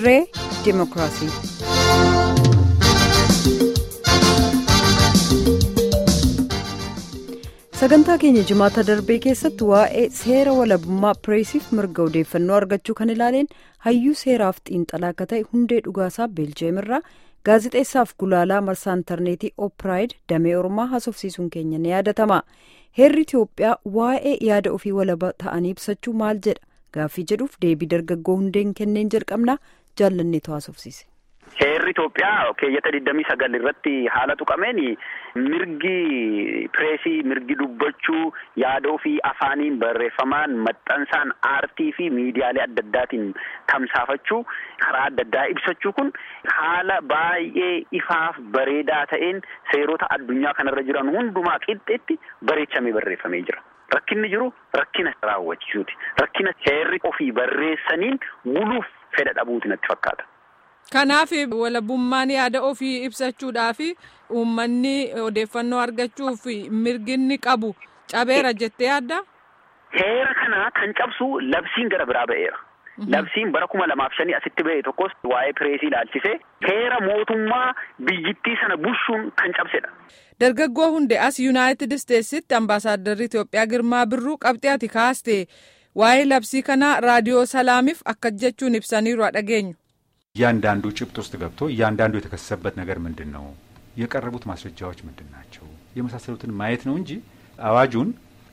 dirree dimookiraasii. sagantaa keenya jimaata darbee keessatti waa'ee seera walabummaa pireesiif mirga odeeffannoo argachuu kan ilaaleen hayyuu seeraaf xiinxalaa akka ta'e hundee dhugaasaa beeljeem irraa gaazixeessaaf gulaalaa marsaa intarneetii oopiraayid damee oromaa haasofsiisuun keenya ni yaadatama heerri itiyoophiyaa waa'ee yaada ofii walaba ta'anii ibsachuu maal jedha gaaffii jedhuuf deebii dargaggoo hundeen kenneen jalqabnaa jaallanneetu haasofsiise. Heerri Itoophiyaa keeyyata digdamii sagal irratti haala tuqameen mirgi pireesii mirgi dubbachuu yaada ofii afaaniin barreeffamaan maxxansaan aartii fi miidiyaalee adda addaatiin tamsaafachuu karaa adda addaa ibsachuu kun haala baay'ee ifaaf bareedaa ta'een seerota addunyaa kanarra jiran hundumaa qixxeetti bareechamee barreeffamee jira. Rakkinni jiru rakkina raawwachiisuuti. Rakkina heerri ofii barreessaniin buluuf fedha dhabuuti natti fakkaata. Kanaaf walabummaan yaada ofii ibsachuudhaaf uummanni odeeffannoo argachuuf mirginni qabu cabeera jettee yaadda? Heera kana kan cabsu labsiin gara biraa ba'eera. Labsiin bara kuma lamaaf shanii asitti ba'e tokkos waa'ee pireesii ilaalchisee heera mootummaa biyyittii sana bushuun kan cabsedha. Dargaggoo hundee as Yuunaayitid Isteetsitti ambaasaaddarri Itoophiyaa Girmaa Birruu qabxee ati kaaste waa'ee labsii kanaa raadiyoo Salaamiif akka jechuun ibsaniiru dhageenyu. እያንዳንዱ ጭብጥ ውስጥ ገብቶ እያንዳንዱ የተከሰሰበት ነገር ምንድን ነው፣ የቀረቡት ማስረጃዎች ምንድን ናቸው የመሳሰሉትን ማየት ነው እንጂ አዋጁን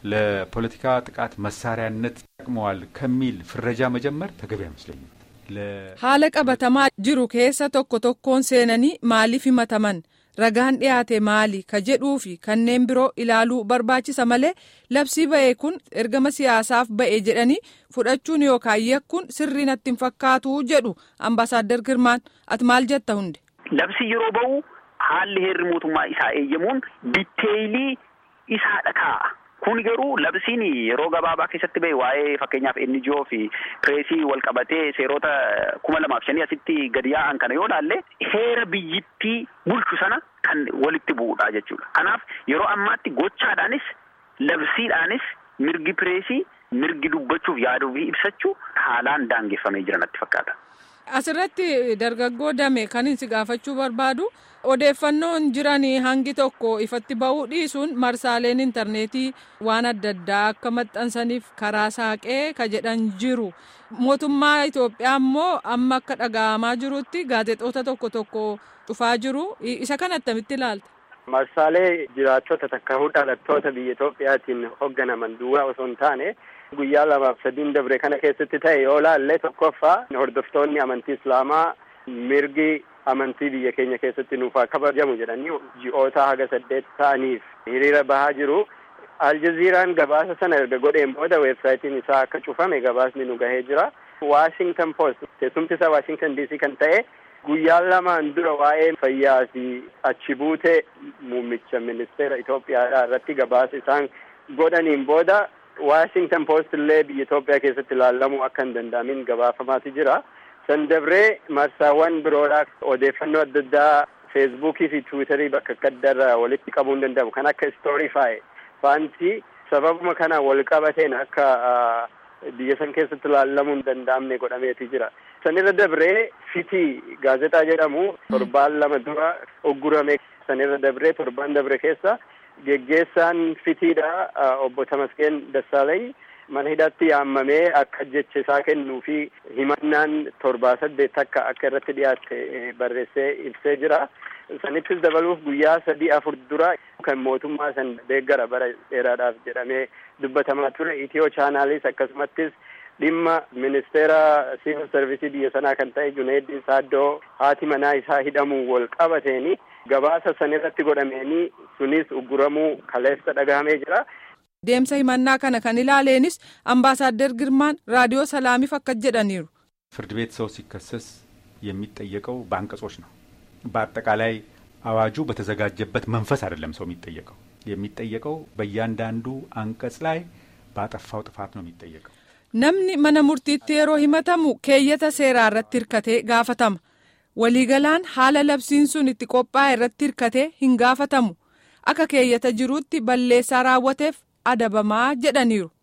ለፖለቲካ ጥቃት መሳሪያነት ጠቅመዋል ከሚል ፍረጃ መጀመር ተገቢ አይመስለኝም። haala qabatamaa jiru keessa tokko tokkoon seenanii maaliif himataman ragaan dhiyaate maali ka jedhuu fi kanneen biroo ilaaluu barbaachisa malee labsii ba'e kun ergama siyaasaaf ba'e jedhanii fudhachuun yookaan yakkuun sirrii natti hin fakkaatu jedhu ambaasaadder girmaan ati maal jetta hunde. Labsi yeroo ba'u haalli heerri mootummaa isaa eeyyamuun ditteeyilii isaadha kaa'a. Kun garuu labsiin yeroo gabaabaa keessatti ba'e waa'ee fakkeenyaaf NGO fi pireesii wal qabatee seerota kuma lamaaf shanii asitti gadi yaa'an kana yoo ilaalle heera biyyittii bulchu sana kan walitti bu'uudha jechuudha. Kanaaf yeroo ammaatti gochaadhaanis labsiidhaanis mirgi pireesii mirgi dubbachuuf yaada ofii ibsachuu haalaan daangeffamee jira natti fakkaata. Asirratti dargaggoo dame kan si gaafachuu barbaadu odeeffannoon jiran hangi tokko ifatti ba'uu dhiisuun marsaaleen intarneetii waan adda addaa akka maxxansaniif karaa saaqee ka jedhan jiru. Mootummaa Itoophiyaa immoo amma akka dhaga'amaa jirutti gaazexoota tokko tokko cufaa jiru. Isa kan attamitti ilaalta? Marsaalee jiraattota takka dhalattoota biyya Itoophiyaatiin hoogganaman duwwaa osoo hin taane guyyaa lamaaf sadiin dabre kana keessatti ta'e yoo laalle tokkoffaa hordoftoonni amantii islaamaa mirgi amantii biyya keenya keessatti nuuf haa kabajamu jedhanii ji'oota haga saddeet ta'aniif hiriira bahaa jiru. Aljaziiraan gabaasa sana erga godheen booda weebsaayitiin isaa akka cufame gabaasni nu gahee jira. Washington Post teessumti isaa Washington DC kan ta'e guyyaa lamaan dura waa'ee fayyaa fi achi buutee muummicha ministeera Itoophiyaadhaa irratti gabaasa isaan godhaniin booda Washington Post illee biyya Itoophiyaa keessatti ilaalamuu akka hin danda'amin gabaafamaati jira. San dabree marsaawwan biroodhaa odeeffannoo adda addaa feesbuukii fi tiwiitarii bakka adda addaarraa walitti qabuu hin danda'amu kan akka istoorifaayi faanti sababuma kana wal qabateen akka biyya san keessatti ilaalamuu hin danda'amne godhameeti jira. Sanirra dabree fitii gaazexaa jedhamu torbaan lama dura uggurame sanirra dabree torbaan dabre keessa geggeessaan fitiidha obbo Tamaskeen Dassaalany mana hidhaatti yaammamee akka jecha isaa kennuu fi himannaan torbaa saddeet akka akka irratti dhiyaatte barreessee ibsee jira. Sanittis dabaluuf guyyaa sadii afur dura kan mootummaa san deeggara bara dheeraadhaaf jedhamee dubbatamaa ture itiyoo chaanaalis akkasumattis dhimma ministeera siivil sarvisii biyya sanaa kan ta'e Junaid Saaddoo haati manaa isaa hidhamuu wal qabateeni gabaasa sanirratti godhameeni sunis ugguramuu kaleessa dhagahamee jira. Deemsa himannaa kana kan ilaaleenis ambaasaadder Girmaan raadiyoo Salaamiif akka jedhaniiru. ፍርድ ቤት ሰው ሲከሰስ የሚጠየቀው በአንቀጾች ነው። በአጠቃላይ አዋጁ በተዘጋጀበት መንፈስ አይደለም ሰው የሚጠየቀው የሚጠየቀው በእያንዳንዱ አንቀጽ ላይ ባጠፋው ጥፋት ነው የሚጠየቀው። Namni mana murtiitti yeroo himatamu keeyyata seeraa irratti hirkatee gaafatama. Waliigalaan haala labsiin sun itti qophaa'e irratti hirkatee hin gaafatamu. Akka keeyyata jiruutti balleessaa raawwateef adabamaa jedhaniiru.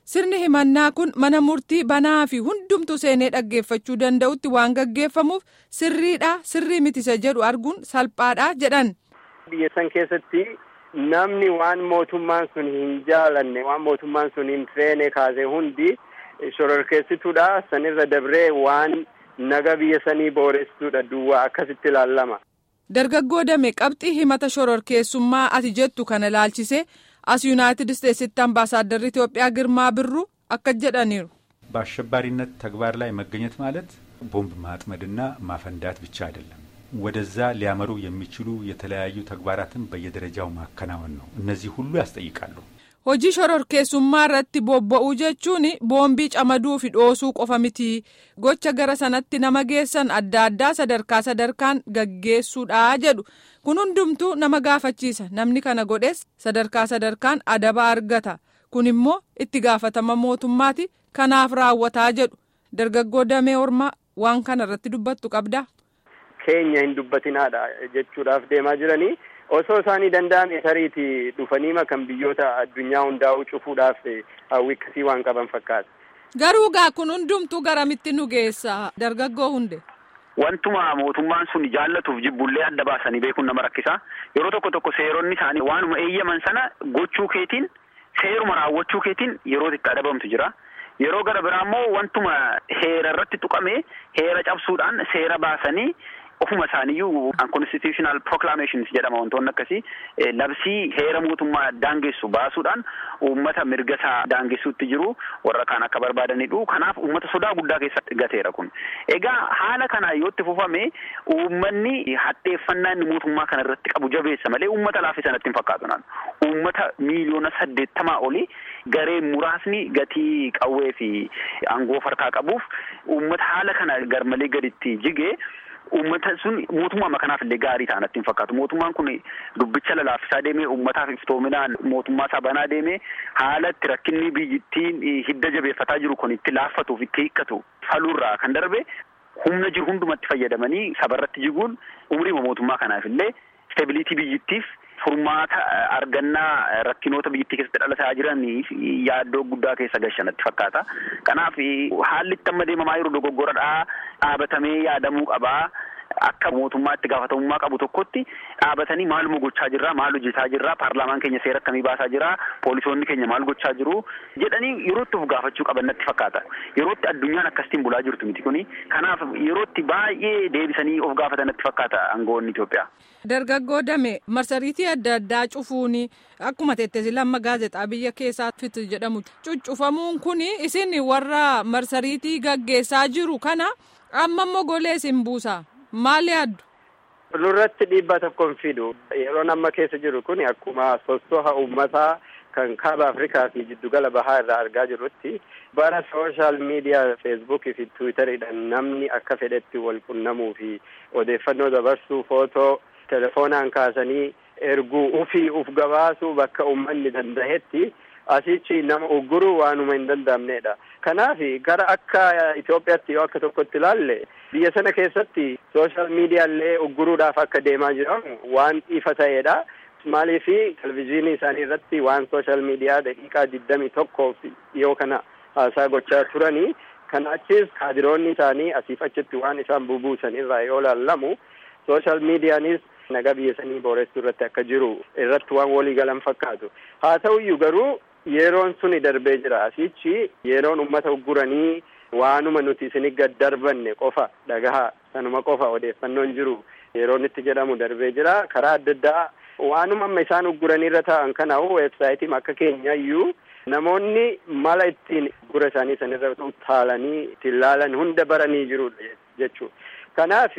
Sirni himannaa kun mana murtii banaa fi hundumtu seenee dhaggeeffachuu danda'utti waan gaggeeffamuuf sirriidha sirrii mitisa jedhu arguun salphaadha jedhan. Biyya san keessatti namni waan mootummaan sun hin jaalanne waan mootummaan sun hin feene kaase hundi shororkeessituudha sanirra dabree waan naga biyya sanii booressuudha duwwaa akkasitti ilaallama. Dargaggoo Dame qabxii himata shororkeessummaa ati jettu kana ilaalchise as yuunaayitid isteetsitti ambaasaadarri Itoophiyaa Girmaa Birru akka jedhaniiru. በአሸባሪነት ተግባር ላይ መገኘት ማለት ቦምብ ማጥመድና ማፈንዳት ብቻ አይደለም። ወደዛ ሊያመሩ የሚችሉ የተለያዩ ተግባራትን በየደረጃው ማከናወን ነው። እነዚህ ሁሉ ያስጠይቃሉ። Hojii shororkeessummaa irratti bobba'uu jechuun boombii camaduu fi dhoosuu qofa miti. Gocha gara sanatti nama geessan adda addaa sadarkaa sadarkaan gaggeessuudha jedhu. Kun hundumtuu nama gaafachiisa. Namni kana godhes sadarkaa sadarkaan adaba argata. Kun immoo itti gaafatama mootummaati. Kanaaf raawwataa jedhu. Dargaggoo damee ormaa waan kana irratti dubbattu qabdaa? Keenya hin dubbatinaadha jechuudhaaf deemaa jiranii. osoo isaanii danda'ame tariiti dhufanii kan biyyoota addunyaa hundaa'uu cufuudhaaf hawwii akkasii waan qaban fakkaata. Garuu gaa kun hundumtuu garamitti nu geessa dargaggoo hunde. Wantuma mootummaan sun jaallatuuf jibbullee adda baasanii beekuun nama rakkisa. Yeroo tokko tokko seeronni isaanii waanuma eeyyaman sana gochuu keetiin seeruma raawwachuu keetiin yeroo itti adabamtu jira. Yeroo gara biraa immoo wantuma heera irratti tuqame heera cabsuudhaan seera baasanii ofuma isaaniiyyuu unconstitutional proclamations jedhama wantoonni akkasii labsii heera mootummaa daangessu baasuudhaan uummata mirga isaa daangessuutti jiru warra kaan akka barbaadanidhu kanaaf uummata sodaa guddaa keessatti gateera kun egaa haala kana yoo itti fufame uummanni hadheeffannaa inni mootummaa kana irratti qabu jabeessa malee uummata laaffii sanatti hin fakkaatu naan uummata miiliyoona saddeettamaa oli gareen muraasni gatii qawwee fi aangoo farkaa qabuuf uummata haala kana garmalee gaditti jigee uummata sun mootummaa kanaaf illee gaarii ta'anatti hin fakkaatu mootummaan kun dubbicha lalaaffisaa deemee uummataaf iftoominaan mootummaa isaa banaa deemee haala itti rakkinni biyyittiin hidda jabeeffataa jiru kun itti laaffatuuf itti hiikkatu faluurraa kan darbe humna jiru hundumatti fayyadamanii sabarratti jiguun umrii mootummaa kanaaf illee isteebilitii biyyittiif furmaata argannaa rakkinoota biyyittii keessatti dhalataa jiraniif yaaddoo guddaa keessa gashanatti fakkaata. Kanaaf haalli itti amma deemamaa jiru dogoggoradhaa dhaabatamee yaadamuu qabaa. Akka mootummaa itti gaafatamummaa qabu tokkotti dhaabatanii maaluma gochaa jirra maal hojjetaa jirra paarlaamaan keenya seera akkamii baasaa jira poolisoonni keenya maal gochaa jiru jedhanii yerootti of gaafachuu qaban natti fakkaata yerootti addunyaan akkasitiin bulaa jirtu miti kuni kanaaf yerootti baay'ee deebisanii of gaafatan natti fakkaata aangoonni Itoophiyaa. Dargaggoo Dame marsariitii adda addaa cufuun akkuma teettee lamma gaazexaa biyya keessaa fit jedhamu cuccufamuun kun isin warra marsariitii gaggeessaa jiru kana amma immoo golee isin buusa. Maal yaaddu? Nurratti dhiibbaa tokko hin fidu. Yeroon amma keessa jiru kun akkuma sossoha uummataa kan kaaba Afrikaa fi jiddugala bahaa irraa argaa jirrutti bara sooshaal miidiyaa feesbuukii fi tiwiitariidhaan namni akka fedhetti wal qunnamuu fi odeeffannoo dabarsuu footoo telefoonaan kaasanii erguu ufii uf gabaasuu bakka uummanni danda'etti asichi nama ugguruu waanuma hin danda'amnedha. Kanaaf gara akka Itoophiyaatti yoo akka tokkotti ilaalle biyya sana keessatti sooshaal miidiyaallee ugguruudhaaf akka deemaa jiran waan ifa ta'edha. Maaliif televizyiinii isaanii irratti waan sooshaal miidiyaa daqiiqaa digdamii tokkoof yoo kana haasaa gochaa turanii kana achis kaadiroonni isaanii asiif achitti waan isaan bubuusan irraa yoo laallamu sooshaal miidiyaanis nagaa biyya sanii booressuu irratti akka jiru irratti waan walii galan fakkaatu. Haa ta'uyyuu garuu yeroon suni darbee jira asichi yeroon ummata ugguranii waanuma nuti isin gad darbanne qofa dhagaha sanuma qofa odeeffannoon jiru yeroon itti jedhamu darbee jira karaa adda addaa waanuma amma isaan ugguranii irra taa'an kana weebsaayitiin akka keenyayyuu namoonni mala ittiin uggura isaanii sanirra utaalanii ittiin laalan hunda baranii jiru jechuudha. Kanaaf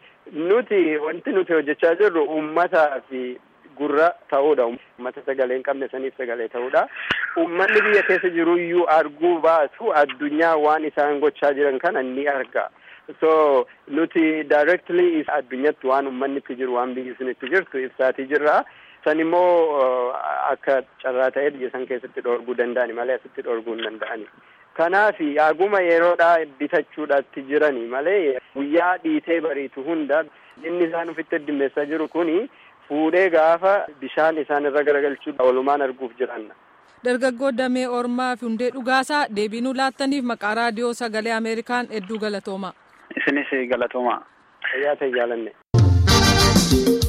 nuti wanti nuti hojjechaa jirru uummataa fi gurra ta'uudha. Uummata sagalee hin qabne saniif sagalee ta'uudha. Uummanni biyya keessa jiru iyyuu arguu baatu addunyaa waan isaan gochaa jiran kana ni arga. So nuti directly addunyatti waan uummanni itti jiru waan biyyi sun itti jirtu ibsaatii jirra. San immoo akka carraa ta'ee biyya san keessatti dhoorguu danda'ani malee asitti dhoorguu hin danda'ani. Kanaaf aguma yeroodhaa bitachuudhaatti jirani malee guyyaa dhiitee bariitu hunda inni isaan ofitti addimmeessaa jiru kuni fuudhee gaafa bishaan isaan irra garagalchuu walumaan arguuf jiranna. dargaggoo damee ormaa fi hundee dhugaasaa deebii nuu laattaniif maqaa raadiyoo sagalee ameerikaan hedduu galatooma. isinis galatooma. Fayyaa ta'e jaalanne.